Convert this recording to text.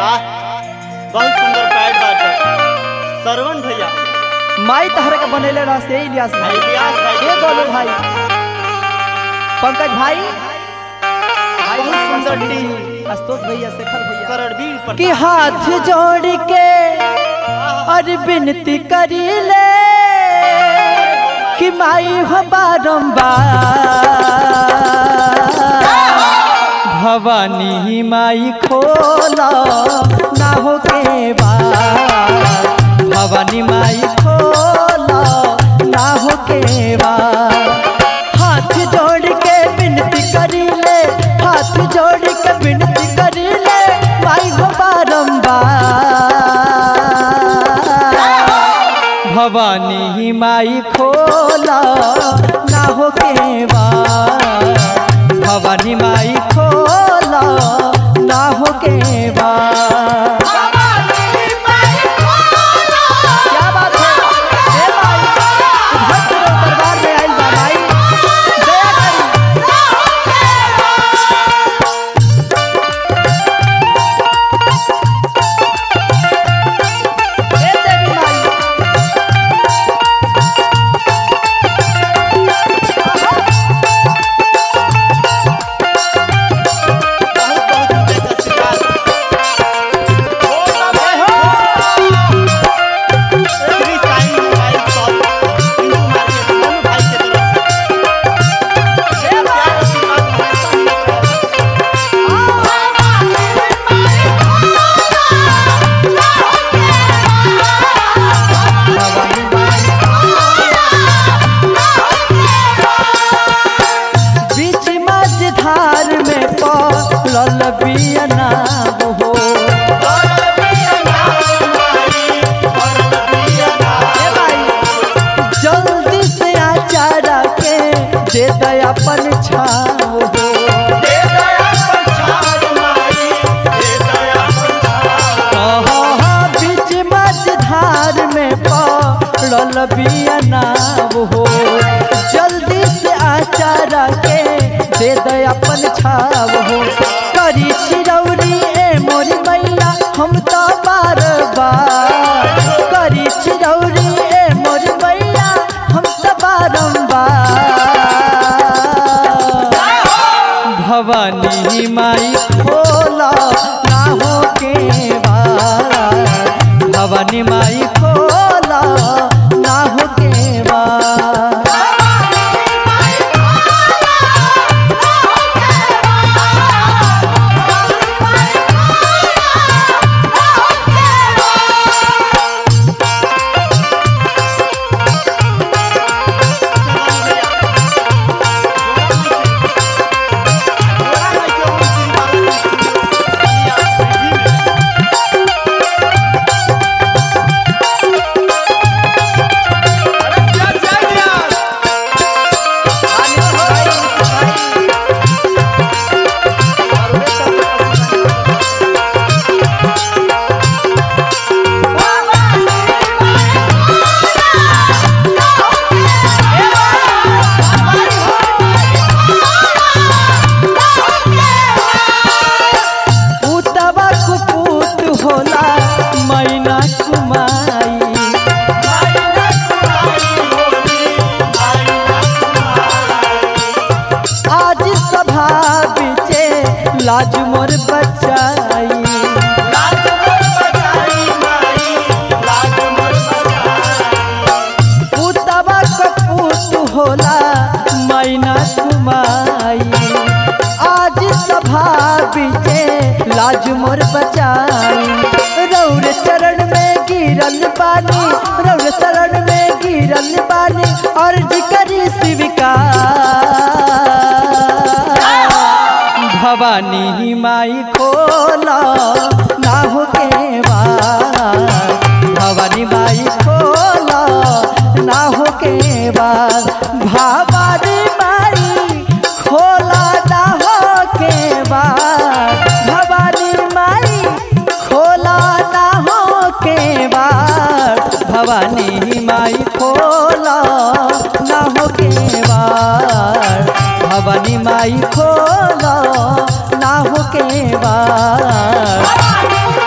वाह बहुत सुंदर पैड बाटे सरवण भैया माई तहर के बनेले रह से इलियास भाई इलियास भाई। ए गोलू भाई पंकज भाई भाई बहुत सुंदर सुंदर टीम। आशुतोष भैया शेखर भैया करणवीर पर कि हाथ जोड़ के और विनती करी ले कि माई हो बारंबार भवानी माई खोला ना हो के बार भवानी माई खोला ना हो के बार हाथ जोड़ के विनती करी ले हाथ जोड़ के विनती करी ले माई हो बारंबार भवानी माई खोला ना हो के बार भवानी माई खोला ना हो के बार क्या बात है ए माई भक्त लोग दरबार में आइल बा माई दया करी ए देवी माई बहुत बहुत रुपए का आशीर्वाद Shri Sai mobile shop Hindu market Manu भाई के तरफ से ये प्यार आशीर्वाद हमेशा मिलता रहे। भवानी बीच मझधार में पड़ल बियना हो ए भाई, जल्दी से आचारा के दे दे अपन छाव हो आहा, बीच मझधार में पड़ल बियना हो जल्दी से आचारा के दे दे अपन छाव हो करी चिरौरी ए मोरी मैया हम तो बार बार करी चिरौरी ए मोरी मैया हम तो बारंबार भवानी माई खोला ना हो के बार भवानी माई खोला ना हो के बार पुतवा कुपूत होला मैना कुमाई आज सभा बिचे लाज मोर बचाई पुतवा कपूत होला मैना कुमाई आज सभा बिचे लाज मोर बचाई रौर चरण में गिरल बानी रौर शरण में गिरल बानी अर्ज करी स्वीकार भवानी माई खोला ना हो के बार भवानी माई खोला ना हो के बार भवानी माई खोला ना हो के बार भवानी माई खोला ना हो के बार भवानी माई खोला ना हो के बार भवानी माई खोला ना हो के बार